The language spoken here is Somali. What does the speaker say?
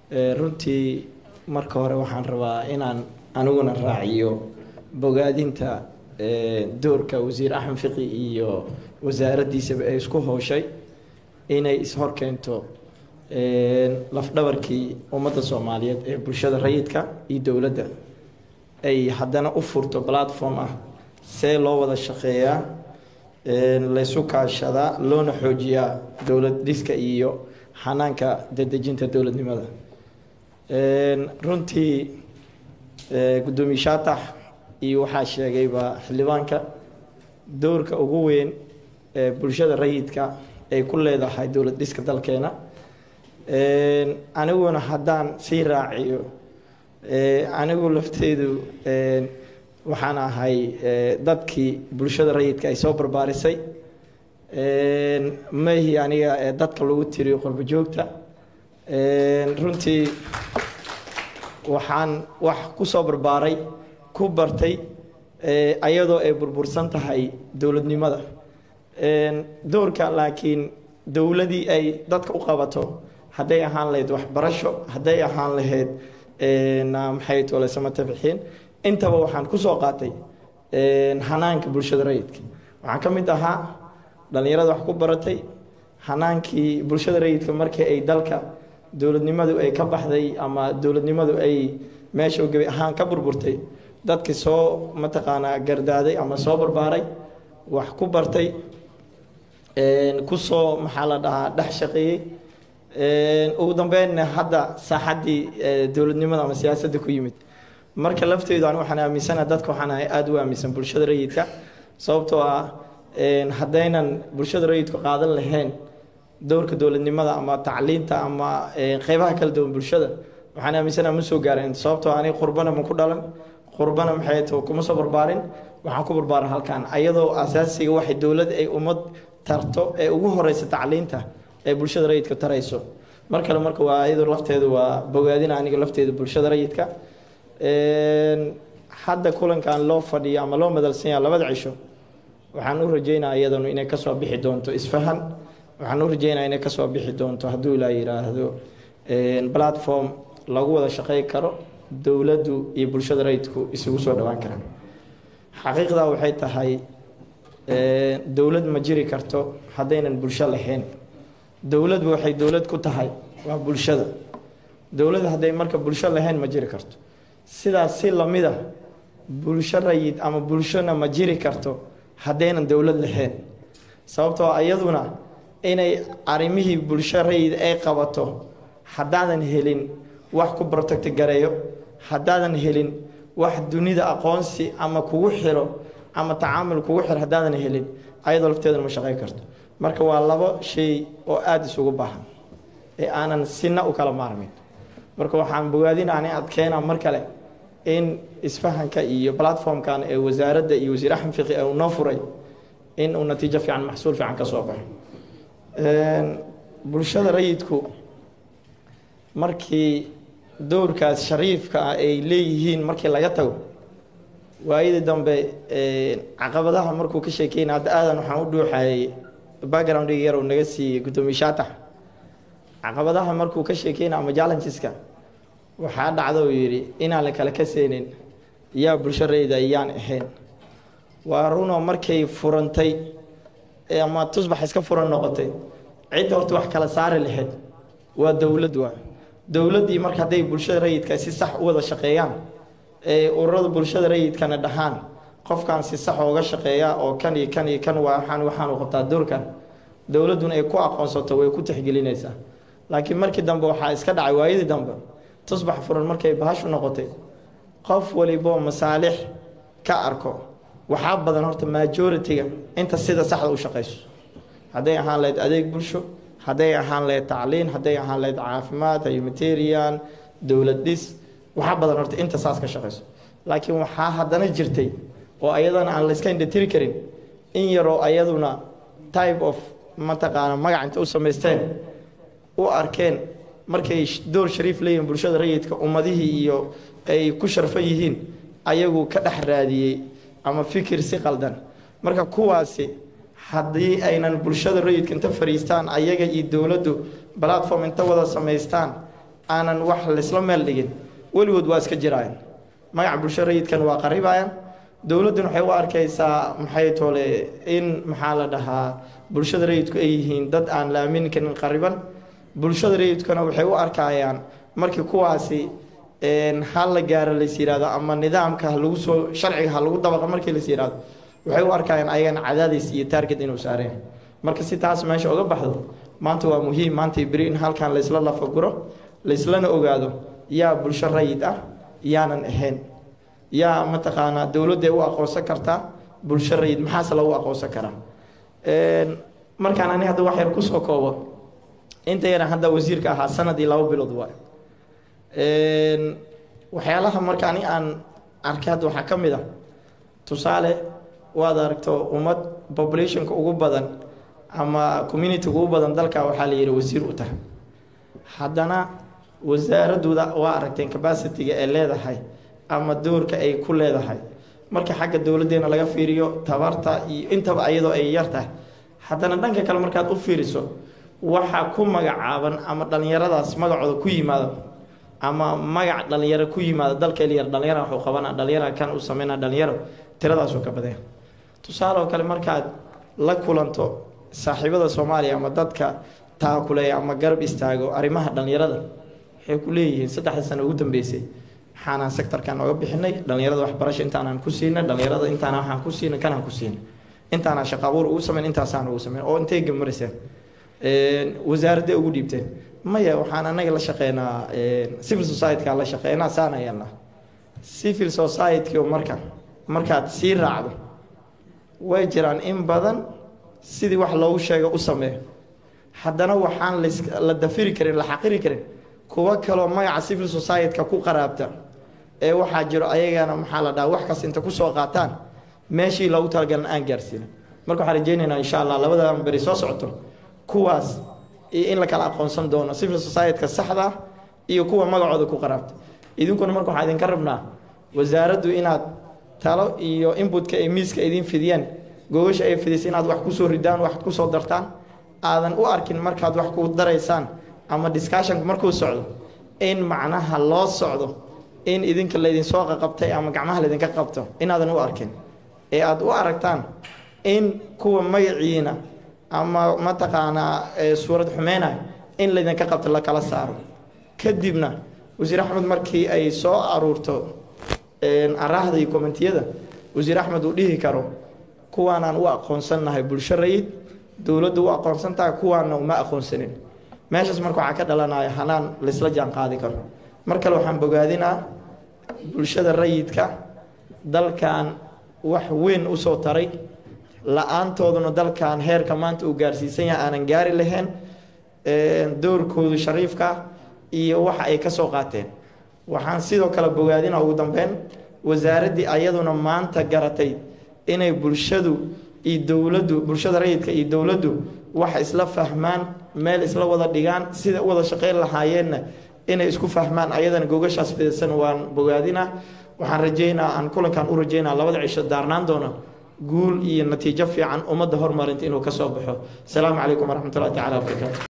runtii marka hore waxaan rabaa inaan aniguna raaciyo bogaadinta doorka wasiir axmed fiqi iyo wasaaraddiisaba ay isku hooshay inay ishorkeento lafdhabarkii ummadda soomaaliyeed ee bulshada rayidka iyo dowladda ay haddana u furto platform ah see loo wada shaqeeyaa laysu kaashadaa loona xoojiyaa dowlad dhiska iyo xanaanka dadejinta dowladnimada runtii guddoomiye shaatax iyo waxaa sheegayba xildhibaanka doorka ugu weyn ee bulshada rayidka ay ku leedahay dowlad dhiska dalkeena aniguna haddaan sii raaciyo anigu lafteedu waxaan ahay dadkii bulshada rayidka ay soo barbaarisay mahi aniga dadka lagu tiriyo qurbo joogta runtii waxaan wax ku soo barbaaray ku bartay ayadoo ay burbursan tahay dowladnimada doorka laakiin dowladii ay dadka u qabato hadday ahaan lahayd waxbarasho hadday ahaan lahayd maxay tole samatabixiin intaba waxaan kusoo qaatay hanaanka bulshada rayidka waxaan ka mid ahaa dhalinyarada wax ku baratay hanaankii bulshada rayidka markii ay dalka dowladnimadu ay ka baxday ama dowladnimadu ay meesha gebi ahaan ka burburtay dadkii soo mataqaanaa gardaaday ama soo barbaaray wax ku bartay kusoo maxaa la dhahaa dhex shaqeeyey ugu dambeynna hadda saaxaddii dowladnimada ama siyaasadda ku yimid marka lafteedu an waxaan aaminsana dadka waxaan ahay aada u aaminsan bulshada rayidka sababtoo ah haddaynan bulshada rayidku qaadan lahayn dowrka dowladnimada ama tacliinta ama qeybaha kala duwan bulshada waxaan aaminsana ma soo gaareen sababtoo aniga qurbana ma ku dhalan qurbana maxay to kuma soo barbaarin waxaan ku barbaaran halkan ayadoo asaasiga waxay dowlad ay ummad tarto ee ugu horeysa tacliinta ee bulshada rayidka tarayso mar kale marka waa iyadoo lafteedu waa bogaadina aniga lafteeda bulshada rayidka hadda kulankan loo fadhiyo ama loo madalsan yaha labada cisho waxaan u rajeynaa iyadanu inay kasoo bixi doonto isfahan waxaan u rajeynaa inay kasoo bixi doonto hadduu ilaa yiraahdo platform lagu wada shaqey karo dowladdu iyo bulshada rayidku isugu soo dhawaan karaan xaqiiqdaa waxay tahay dowlad ma jiri karto haddaynan bulsho lahayn dowladba waxay dowlad ku tahay waa bulshada dowlad hadday marka bulsho lahayn ma jiri karto sidaas si lamida bulsho rayid ama bulshona ma jiri karto haddaynan dowlad lahayn sababtoo iyaduna inay arrimihii bulsho rayid ay qabato haddaadan helin wax ku protect gareeyo haddaadan helin wax dunida aqoonsi ama kugu xiro ama tacaamul kugu xiro haddaadan helin ayadoo lafteedana ma shaqey karto marka waa labo shay oo aada isugu baahan ee aanan sina u kala maarmin marka waxaan bogaadinaani adkeena mar kale in isfahanka iyo platformkan ee wasaaradda iyo wasiir axmed fiqi uu noo furay in uu natiijo fiican maxsuul fiican ka soo baxo bulshada rayidku markii dowrkaas shariifka ah ay leeyihiin markii laga tago waayadii dambe caqabadaha markuu ka sheekeyna hadda aadan waxaan u dhuuxayay backgroundga yar uu naga siiyey guddoomiye shaatax caqabadaha markuu ka sheekeyna ama challengeska waxaa dhacda uu yidhi inaan la kala kaseynin yaa bulsho rayida iyaan ahayn waa runoo markay furantay ama tusbax iska furan noqotay cidda horta wax kala saari lahayd waa dowlad waa dowladdii marka hadday bulshada rayidka si sax u wada shaqeeyaan ee ururada bulshada rayidkana dhahaan qofkan si sax ooga shaqeeya oo kan iyo kan iyo kan waxaan waxaanu qabtaa doorkan dowladduna ay ku aqoonsato way ku tixgelinaysaa laakiin markii dambe waxaa iska dhacay waayadii dambe tusbax furan markay bahashu noqotay qof waliboo masaalix ka arko waxaa badan horta majority-ga inta sida saxda u shaqeyso hadday ahaan lahayd adeeg bulsho hadday ahaan lahayd tacliin hadday ahaan lahayd caafimaad humanitarian dowlad dhis waxaa badan horta inta saas ka shaqeyso laakiin waxaa haddana jirtay oo ayadana aan layska indhatiri karin in yaroo ayaduna type of mataqaana magac inta u samaysteen u arkeen markay door shariif leeyihiin bulshada rayidka ummadihii iyo ay ku sharfan yihiin ayagu ka dhex raadiyey ama fikir si qaldan marka kuwaasi haddii aynan bulshada rayidka inta fariistaan ayaga iyo dowladdu platform inta wada samaystaan aanan wax laysla meel dhigin weligood waa iska jiraayan magaca bulsho rayidkan waa qaribayaan dowladduna waxay u arkaysaa maxay tole in maxaa la dhahaa bulshada rayidku ay yihiin dad aan la aamini karin qariban bulshada rayidkuna waxay u arkayaan markii kuwaasi hal la gaaro lays yihahdo ama nidaamka ha lagu soo sharciga ha lagu dabaqa markii lays yihahdo waxay u arkayaan ayagana cadaadis iyo taarget inuu saareen marka si taas meesha uga baxdo maanta waa muhiim maanta beri in halkan laysla lafaguro layslana ogaado yaa bulsho rayid ah yaanan ahayn yaa mataqaanaa dowladday u aqoonsan kartaa bulsho rayid maxaase lagu aqoonsan karaa markaan ani hadda wax yar kusoo koobo inta yaran hadda wasiirka ahaa sanadii laba bilood waay waxyaalaha marka ani aan arkay hadda waxaa ka mid ah tusaale waad aragto ummad populationka ugu badan ama community ugu badan dalka waxaa la yihi wasiir u tahay haddana wasaaradooda waa aragteen capacity-ga ay leedahay ama doorka ay ku leedahay marka xagga dowladdeena laga fiiriyo tabarta iyo intaba ayadoo ay yar tahay haddana dhanka kale markaad u fiiriso waxaa ku magacaaban ama dhallinyaradaas magacooda ku yimaado ama magac dhalinyaro ku yimaado dalka elyar dhalinyara waxuu qabana dhalinyara kan u sameyna dhalinyaro tiradaasuu ka badaya tusaale oo kale markaad la kulanto saaxiibada soomaaliya ama dadka taakuleeya ama garab istaago arrimaha dhalinyarada waxay ku leeyihiin saddexda sano ugu dambeysay waxaanaan sectorkan oga bixinay dhalinyarada waxbarasho intaanaan ku siinay dhalinyarada intaana waxaan ku siinay kanaan ku siinay intaanaa shaqa abuur ugu sameyn intaasaan ugu sameyn oo intay gamarayseen wasaaradday ugu dhiibteen maya waxaan anaga la shaqeynaa civil society-ka la shaqeynaa saana yeelnaa civil society-ka marka markaad sii raacdo way jiraan in badan sidii wax loogu sheego u sameeyo haddana waxaan la dafiri karin la xaqiri karin kuwo kaloo magaca civil society-ka ku qaraabta ee waxaa jiro ayagana maxaa la dhaha wax kas inta kusoo qaataan meeshii loogu talagalan aan gaarsiinin marka waxaan rajeynaynaa insha allah labadan beri soo socoto kuwaas in la kala aqoonsan doono civil society-ka saxda iyo kuwa magacooda ku qaraabta idinkuna marka waxaa idinka rabnaa wasaaraddu inaad talo iyo inbutka ay miiska idin fidiyeen gogasha ay fidisa inaad wax kusoo ridaan wax kusoo dartaan aadan u arkin markaad wax ku daraysaan ama discussionku markuu socdo in macnaha loo socdo in idinka laydinsoo qaqabtay ama gacmaha laydinka qabto inaadan u arkin ee aada u aragtaan in kuwa magaciina ama mataqaanaa suurad xumeyna in laydinka qabto la kala saaro kadibna wasiir axmed markii ay soo aruurto araahda iyo kommentiyada wasiir axmed uu dhihi karo kuwaanaan u aqoonsannahay bulsho rayid dowladdu u aqoonsan tahay kuwaana uma aqoonsanin meeshaas marka waxaa ka dhalanaya hanaan laysla jaan qaadi karo mar kale waxaan bogaadinaa bulshada rayidka dalkan wax weyn usoo taray la-aantooduna dalkan heerka maanta uu gaarsiisan yahay aanan gaari lahayn doorkoodu shariifka iyo waxa ay ka soo qaateen waxaan sidoo kale bogaadina ugu dambeyn wasaaraddii ayaduna maanta garatay inay bulshadu iyo dowladdu bulshada rayidka iyo dowladdu wax isla fahmaan meel isla wada dhigaan sida u wada shaqeyn lahaayeenna inay isku fahmaan ayadana gogashaas fidsan waan bogaadinaa waxaan rajeynaa aan kulankan u rajeynaa labada cisho daarnaan doona guul iyo natiijo fiican ummadda horumarinta inuu ka soo baxo asalaamu calaykum waraxmat ullahi tacala wabarakaatu